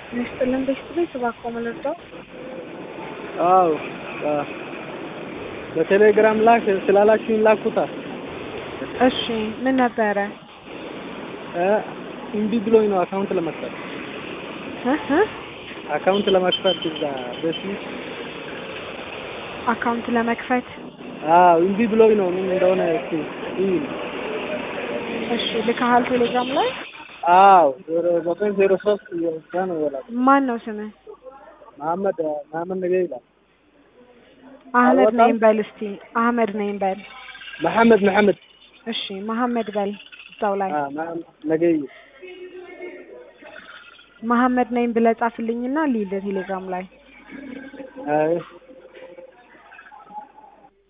ይስጥልን ቤስት ቤት እባክዎ ምንርዳው? አዎ በቴሌግራም ላክ ስላላችሁኝ ላኩታ። እሺ ምን ነበረ? እምቢ ብሎኝ ነው አካውንት ለመክፈት እህ እህ አካውንት ለመክፈት እዛ በፊት አካውንት ለመክፈት አዎ እምቢ ብሎኝ ነው ምን እንደሆነ እስኪ ይል እሺ ልከሃል ቴሌግራም ላይ? አዎ ዜሮ ዘጠኝ ዜሮ ሶስት እዛ ነው ይላል። ማን ነው ስምህ? መሐመድ መሐመድ ነገ ይላል። አህመድ አልወጣም? ነኝ በል እስቲ አህመድ ነኝ በል። መሐመድ መሐመድ እሺ መሐመድ በል እዛው ላይ አ መሐመድ ነገ መሐመድ ነኝ ብለህ ጻፍልኝና ልሂድ ቴሌግራም ላይ አይ